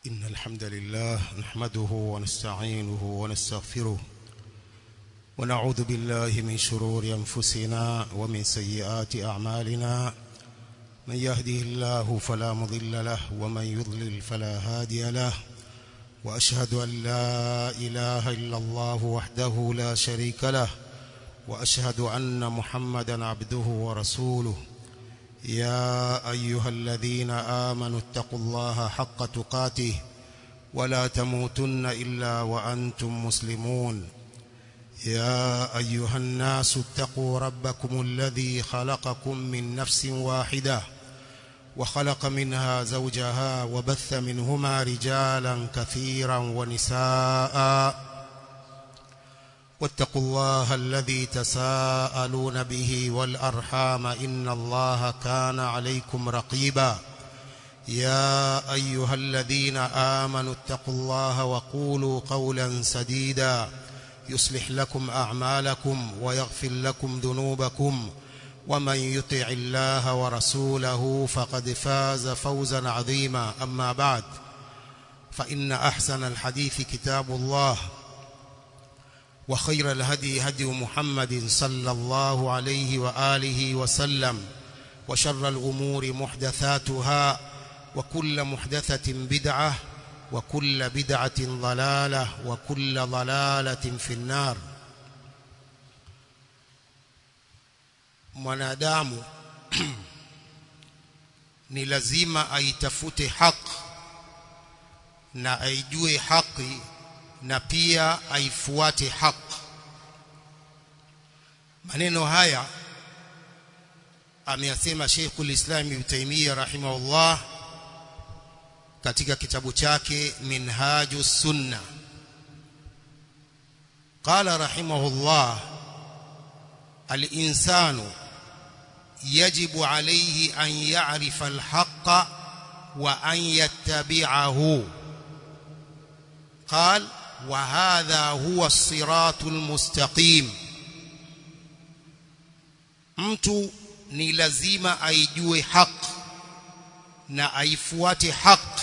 إن الحمد لله نحمده ونستعينه ونستغفره ونعوذ بالله من شرور أنفسنا ومن سيئات أعمالنا من يهده الله فلا مضل له ومن يضلل فلا هادي له وأشهد أن لا إله إلا الله وحده لا شريك له وأشهد أن محمدا عبده ورسوله يا أيها الذين آمنوا اتقوا الله حق تقاته ولا تموتن إلا وأنتم مسلمون يا أيها الناس اتقوا ربكم الذي خلقكم من نفس واحدة وخلق منها زوجها وبث منهما رجالا كثيرا ونساء واتقوا الله الذي تساءلون به والأرحام إن الله كان عليكم رقيبا يا أيها الذين آمنوا اتقوا الله وقولوا قولا سديدا يصلح لكم أعمالكم ويغفر لكم ذنوبكم ومن يطع الله ورسوله فقد فاز فوزا عظيما أما بعد فإن أحسن الحديث كتاب الله وخير الهدي هدي محمد صلى الله عليه وآله وسلم وشر الأمور محدثاتها وكل محدثة بدعة وكل بدعة ضلالة وكل ضلالة في النار mwanadamu ni lazima aitafute haki na aijue haki na pia aifuate haki maneno haya ameyasema Sheikhul Islam Ibn Taymiyyah rahimahullah katika kitabu chake Minhajus Sunna قال رحمه الله الإنسان يجب عليه أن يعرف الحق وأن يتبعه قال وهذا هو الصراط المستقيم mtu ni lazima aijue haq na aifuate haq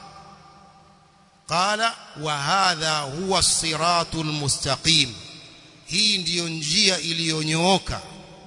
qala wa hadha huwa as-siratul mustaqim hii ndiyo njia iliyonyooka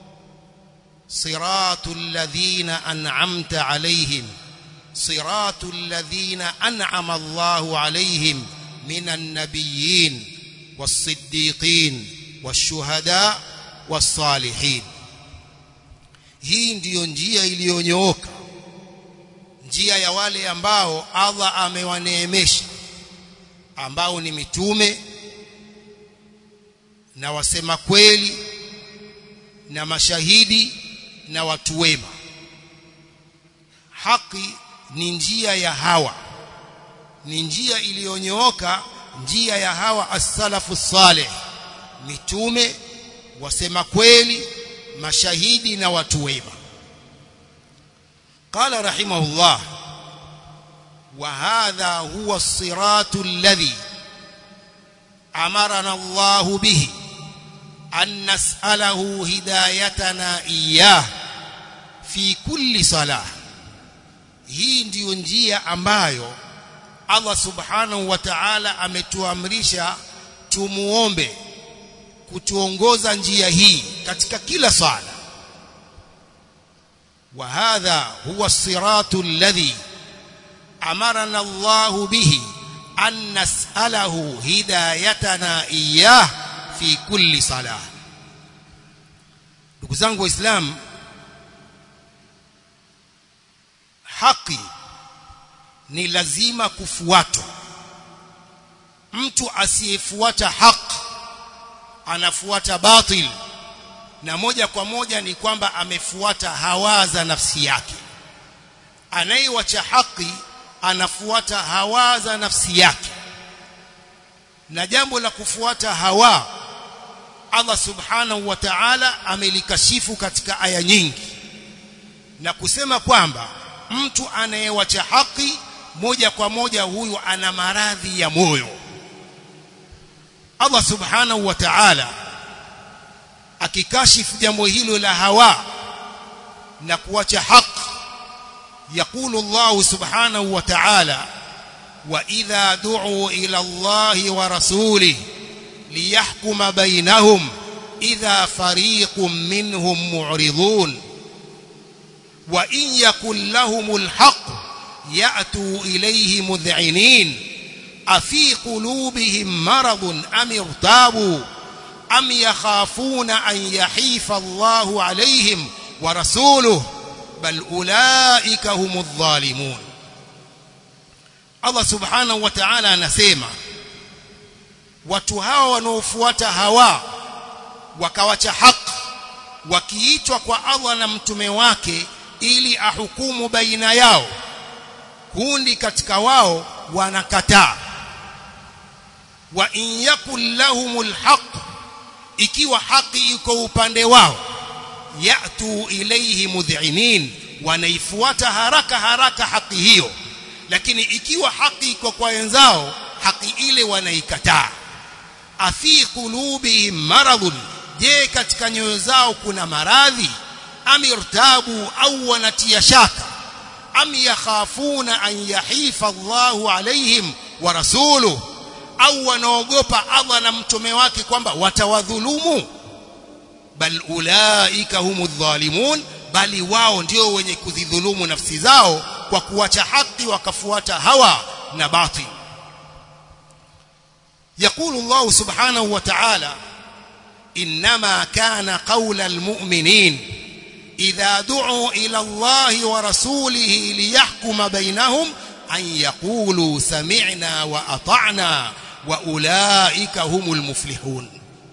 siratul ladhina an'amta alayhim siratul ladhina an'ama Allahu alayhim minan nabiyyin was-siddiqin wash-shuhada was-salihin hii ndiyo njia iliyonyooka njia ya wale ambao Allah amewaneemesha ambao ni mitume na wasema kweli na mashahidi na watu wema haki ni njia ya hawa ni njia iliyonyooka njia ya hawa as-salafu salih mitume wasema kweli mashahidi na watu wema قال رحمه الله وهذا هو الصراط الذي أمرنا الله به أن نسأله هدايتنا إياه في كل صلاة hii ndiyo njia ambayo Allah subhanahu wa ta'ala ametuamrisha tumuombe kutuongoza njia hii katika kila sala wa hadha huwa siratu alladhi amarana Allah bihi an nas'alahu hidayatana iyyah fi kulli salah ndugu zangu waislamu haki ni lazima kufuatwa mtu asiyefuata haki anafuata batil na moja kwa moja ni kwamba amefuata hawa za nafsi yake anayewacha haki anafuata hawa za nafsi yake na jambo la kufuata hawa Allah subhanahu wa ta'ala amelikashifu katika aya nyingi na kusema kwamba mtu anayewacha haki moja kwa moja huyu ana maradhi ya moyo Allah subhanahu wa ta'ala akikashifu jambo hilo la hawa na kuacha haki يقول الله سبحانه وتعالى وإذا دعوا إلى الله ورسوله ليحكم بينهم إذا فريق منهم معرضون وإن يكن لهم الحق يأتوا إليه مذعنين أفي قلوبهم مرض أم ارتابوا أم يخافون أن يحيف الله عليهم ورسوله بل أولئك هم الظالمون Allah subhanahu wa ta'ala anasema watu hawa wanaofuata hawa wakawacha haki wakiitwa kwa Allah na mtume wake ili ahukumu baina yao kundi katika wao wanakataa wa in yakul lahumul haqq ikiwa haki iko upande wao yatu ilayhi mudhinin wanaifuata haraka haraka haki hiyo lakini ikiwa haki iko kwa wenzao haki ile wanaikataa afi qulubihim maradun je katika nyoyo zao kuna maradhi amirtabu au wanatia shaka am yakhafuna an yahifa Allahu alaihim wa rasuluhu au wanaogopa Allah na mtume wake kwamba watawadhulumu bal ulaika humu dhalimun bali wao ndio wenye kuzidhulumu nafsi zao kwa kuacha haki wakafuata hawa na batil يقول الله سبحانه وتعالى إنما كان قول المؤمنين إذا دعوا إلى الله ورسوله ليحكم بينهم أن يقولوا سمعنا وأطعنا وأولئك هم المفلحون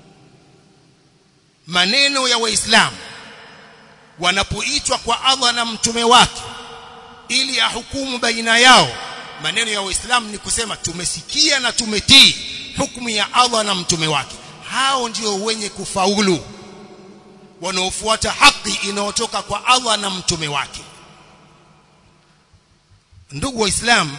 maneno ya waislamu wanapoitwa kwa Allah na mtume wake ili ahukumu baina yao maneno ya waislamu ni kusema tumesikia na tumetii hukumu ya Allah na mtume wake hao ndio wenye kufaulu wanaofuata haki inayotoka kwa Allah na mtume wake ndugu waislamu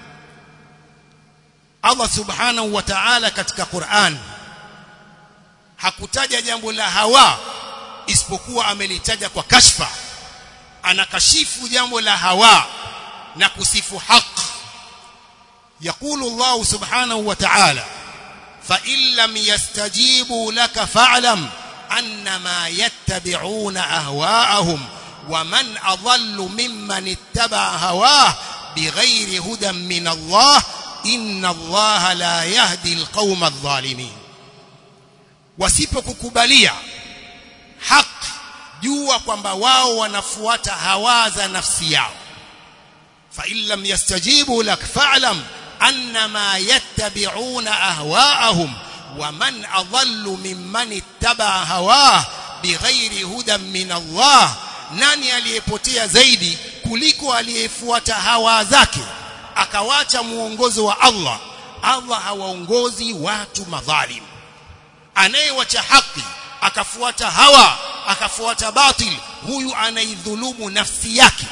Allah subhanahu wa ta'ala katika Qur'an hakutaja jambo la hawa isipokuwa amelitaja kwa kashfa anakashifu jambo la hawa na kusifu haq يقول الله سبحانه وتعالى فإن لم يستجيبوا لك فاعلم أنما يتبعون أهواءهم ومن أضل ممن اتبع هواه بغير هدى من الله إن الله لا يهدي القوم الظالمين wasipokukubalia haki jua kwamba wao wanafuata hawa za nafsi yao fa in lam yastajibu lak fa'lam annama yattabi'una ahwa'ahum wa man adallu mimman ittaba'a hawah bighairi hudan min Allah nani aliyepotea zaidi kuliko aliyefuata hawa zake akawacha muongozo wa Allah Allah hawaongozi watu madhalim anayewacha haki akafuata hawa akafuata batil huyu anaidhulumu nafsi yake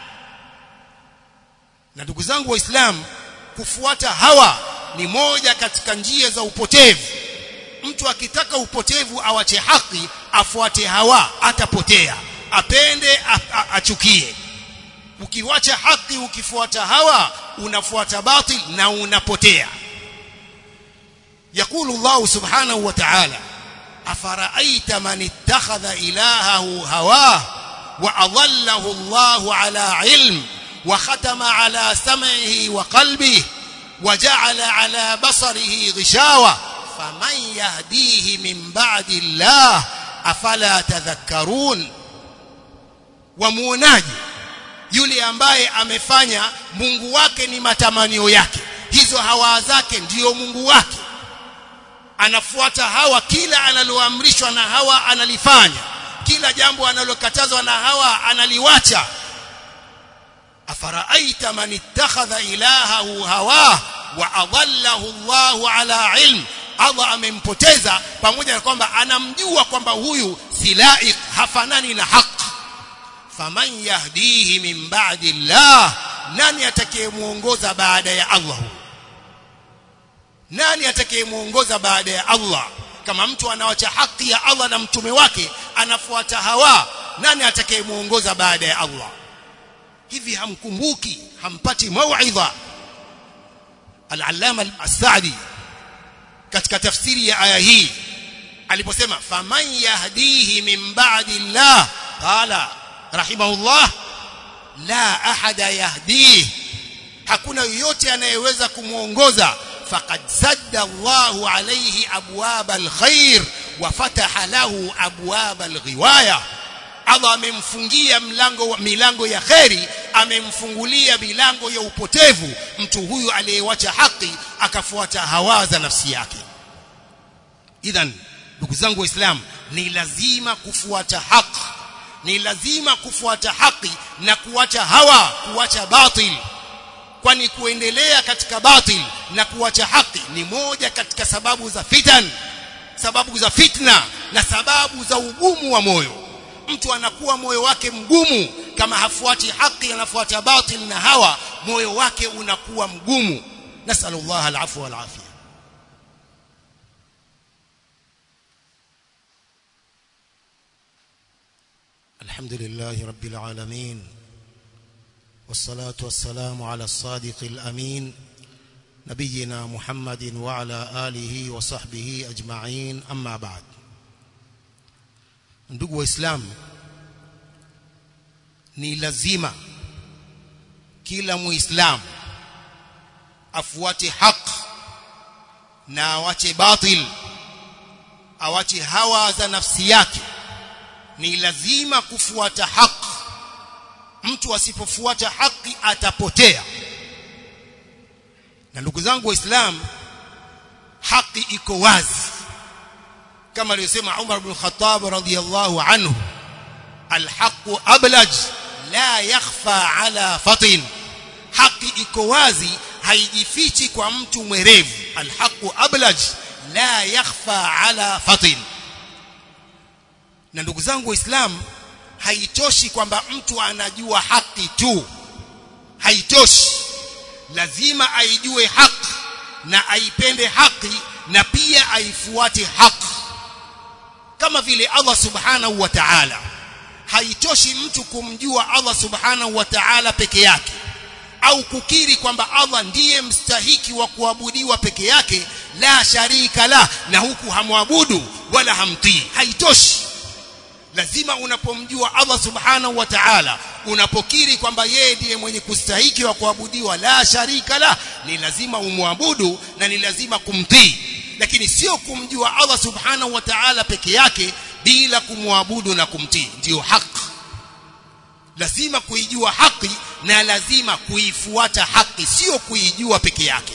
na ndugu zangu waislamu kufuata hawa ni moja katika njia za upotevu mtu akitaka upotevu awache haki afuate hawa atapotea apende achukie ukiwacha haki ukifuata hawa unafuata batil na unapotea يقول الله سبحانه وتعالى أفرأيت من اتخذ إلهه هواه وأضله الله على علم وختم على سمعه وقلبه وجعل على بصره غشاوة فمن يهديه من بعد الله أفلا تذكرون وموناجي yule ambaye amefanya Mungu wake ni matamanio yake hizo hawa zake ndiyo Mungu wake anafuata hawa kila analoamrishwa na hawa analifanya kila jambo analokatazwa na hawa analiwacha afaraaita man ittakhadha ilahahu hawa wa adallahu Allahu ala ilm Allah amempoteza pamoja na kwamba anamjua kwamba huyu si laik hafanani na haki faman yahdihi min ba'di Allah nani atakayemuongoza baada ya Allah nani atakayemuongoza baada ya Allah kama mtu anawacha haki ya Allah na mtume wake anafuata hawa nani atakayemuongoza baada ya Allah hivi hamkumbuki hampati mauidha al-allama as-sa'di katika tafsiri ya aya hii aliposema faman yahdihi min ba'di Allah qala rahimahullah la ahada yahdihi hakuna yoyote anayeweza kumuongoza faqad sadda Allahu alayhi abwab alkhair wa fataha lahu abwab alghiwaya Allah amemfungia mlango milango ya kheri amemfungulia milango ya upotevu mtu huyu aliyewacha haki akafuata hawa za nafsi yake idhan ndugu zangu waislamu ni lazima kufuata haki ni lazima kufuata haki na kuacha hawa kuacha batil kwani kuendelea katika batil na kuacha haki ni moja katika sababu za fitan sababu za fitna na sababu za ugumu wa moyo mtu anakuwa moyo wake mgumu kama hafuati haki anafuata batil na hawa moyo wake unakuwa mgumu nasallallahu alafwa wal afia الحمد لله رب العالمين والصلاة والسلام على الصادق الأمين نبينا محمد وعلى آله وصحبه أجمعين أما بعد ndugu waislamu ni lazima kila muislamu afuate haq na awache batil awache hawa za nafsi yake ni lazima kufuata haq mtu asipofuata haki atapotea na ndugu zangu waislamu haki iko wazi kama aliyosema Umar ibn Khattab radhiyallahu anhu alhaq ablaj la yakhfa ala fatin haki iko wazi haijifichi kwa mtu mwerevu alhaq ablaj la yakhfa ala fatin na ndugu zangu waislamu haitoshi kwamba mtu anajua haki tu haitoshi lazima aijue haki na aipende haki na pia aifuate haki kama vile Allah subhanahu wa ta'ala haitoshi mtu kumjua Allah subhanahu wa ta'ala peke yake au kukiri kwamba Allah ndiye mstahiki wa kuabudiwa peke yake la sharika la na huku hamwabudu wala hamtii haitoshi lazima unapomjua Allah subhanahu wa ta'ala unapokiri kwamba yeye ndiye mwenye kustahiki wa kuabudiwa la sharika la ni lazima umwabudu na ni lazima kumtii lakini sio kumjua Allah subhanahu wa ta'ala peke yake bila kumwabudu na kumtii ndiyo haki lazima kuijua haki na lazima kuifuata haki sio kuijua peke yake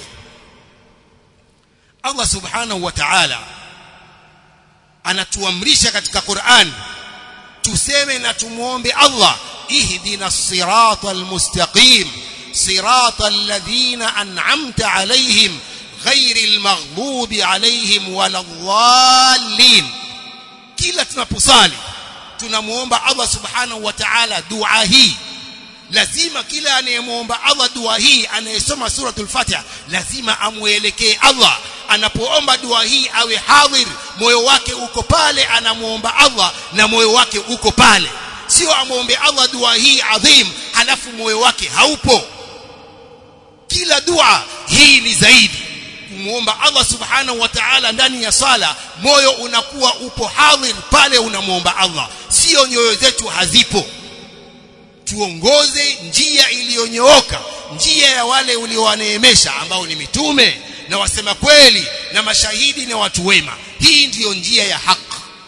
Allah subhanahu wa ta'ala anatuamrisha katika Qur'an tuseme na tumuombe Allah ihdina sirata almustaqim sirata alladhina an'amta alayhim ghairil maghdubi alayhim waladdallin kila tunaposali tunamuomba Allah subhanahu wa ta'ala dua hii lazima kila anayemuomba Allah dua hii anayesoma suratul Fatiha lazima amuelekee Allah anapoomba dua hii awe hadhir moyo wake uko pale anamuomba Allah na moyo wake uko pale sio amuombe Allah dua hii adhim halafu moyo wake haupo kila dua hii ni zaidi kumuomba Allah subhanahu wa ta'ala ndani ya sala moyo unakuwa upo hadhir pale unamuomba Allah sio nyoyo zetu hazipo tuongoze njia iliyonyooka njia ya wale uliowaneemesha ambao ni mitume na wasema kweli na mashahidi na watu wema hii ndiyo njia ya haki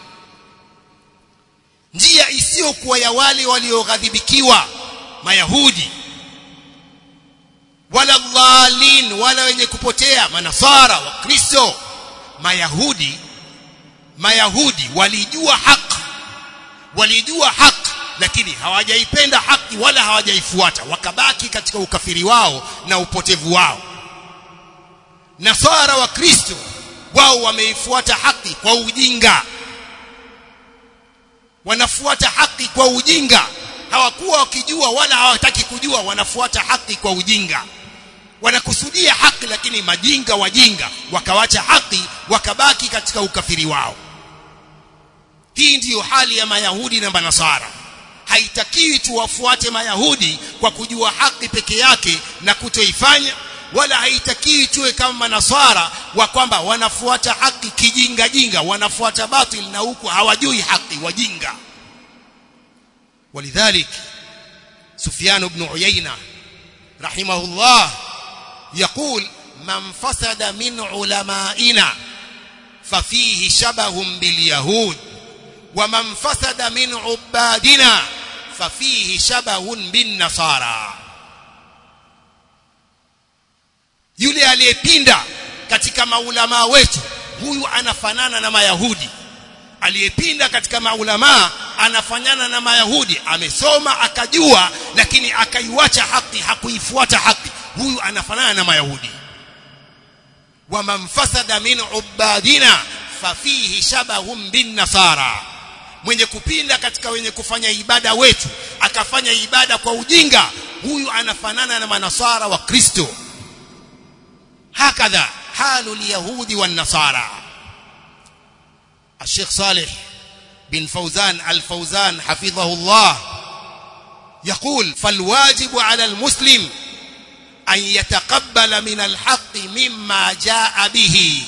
njia isiyokuwa ya wale walioghadhibikiwa mayahudi wala dhalin wala wenye kupotea manasara wa kristo mayahudi mayahudi walijua haki walijua haki lakini hawajaipenda haki wala hawajaifuata wakabaki katika ukafiri wao na upotevu wao nasara wa kristo wao wameifuata haki kwa ujinga wanafuata haki kwa ujinga hawakuwa wakijua wala hawataki kujua wanafuata haki kwa ujinga wanakusudia haki lakini majinga wajinga wakawacha haki wakabaki katika ukafiri wao hii ndiyo hali ya mayahudi na manasara haitakiwi tuwafuate mayahudi kwa kujua haki peke yake na kutoifanya wala haitakii tuwe kama manasara wa kwamba wanafuata haki kijinga jinga wanafuata batil na huku hawajui haki wajinga ولذلك سفيان بن عيينة رحمه الله يقول من فسد من علمائنا ففيه شبه باليهود ومن فسد من عبادنا ففيه شبه بالنصارى yule aliyepinda katika maulamaa wetu huyu anafanana na mayahudi aliyepinda katika maulamaa anafanana na mayahudi amesoma akajua lakini akaiwacha haki hakuifuata haki huyu anafanana na mayahudi waman fasada min ubadina fafihi shabahum bin nasara mwenye kupinda katika wenye kufanya ibada wetu akafanya ibada kwa ujinga huyu anafanana na manasara wa kristo hakadha halu lyahudi wannasara الشيخ صالح بن فوزان الفوزان حفظه الله يقول فالواجب على المسلم أن يتقبل من الحق مما جاء به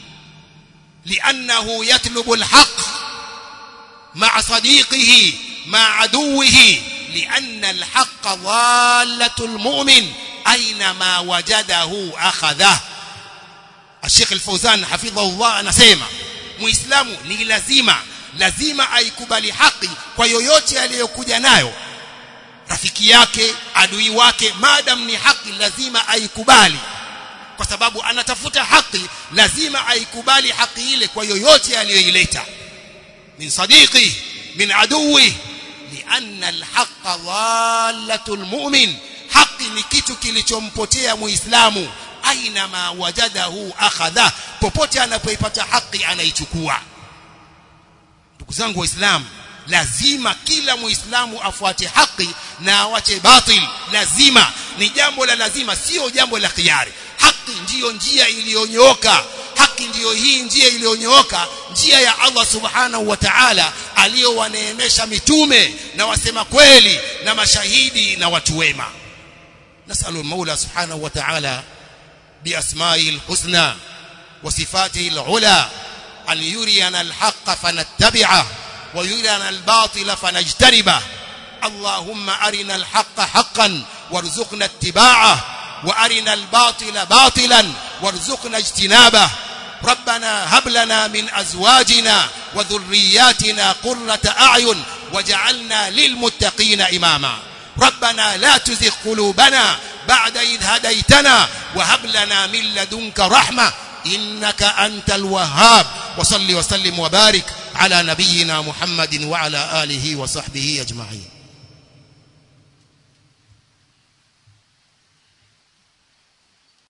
لأنه يطلب الحق مع صديقه مع عدوه لأن الحق ضالة المؤمن أينما وجده أخذه الشيخ الفوزان حفظه الله anasema muislamu ni lazima lazima aikubali haki kwa yoyote aliyokuja nayo rafiki yake adui wake madam ni haki lazima aikubali kwa sababu anatafuta haki lazima aikubali haki ile kwa yoyote aliyoileta min sadiqi min aduwi lianna alhaqa dhalatul mu'min haki ni kitu kilichompotea muislamu aina ma wajadahu akhadha popote anapoipata haki anaichukua ndugu zangu waislamu lazima kila muislamu afuate haki na awache batil lazima ni jambo la lazima sio jambo la khiari haki ndiyo njia iliyonyooka haki ndiyo hii njia iliyonyooka njia ya Allah subhanahu wa ta'ala aliyowaneemesha mitume na wasema kweli na mashahidi na watu wema nasalu al-maula subhanahu wa ta'ala بأسمائه الحسنى وصفاته العلى أن يرينا الحق فنتبعه ويرينا الباطل فنجتنبه اللهم أرنا الحق حقا وارزقنا اتباعه وأرنا الباطل باطلا وارزقنا اجتنابه ربنا هب لنا من أزواجنا وذرياتنا قرة أعين وجعلنا للمتقين إماما ربنا لا تزغ قلوبنا بعد إذ هديتنا وهب لنا من لدنك رحمة إنك أنت الوهاب وصل وسلم وبارك على نبينا محمد وعلى آله وصحبه أجمعين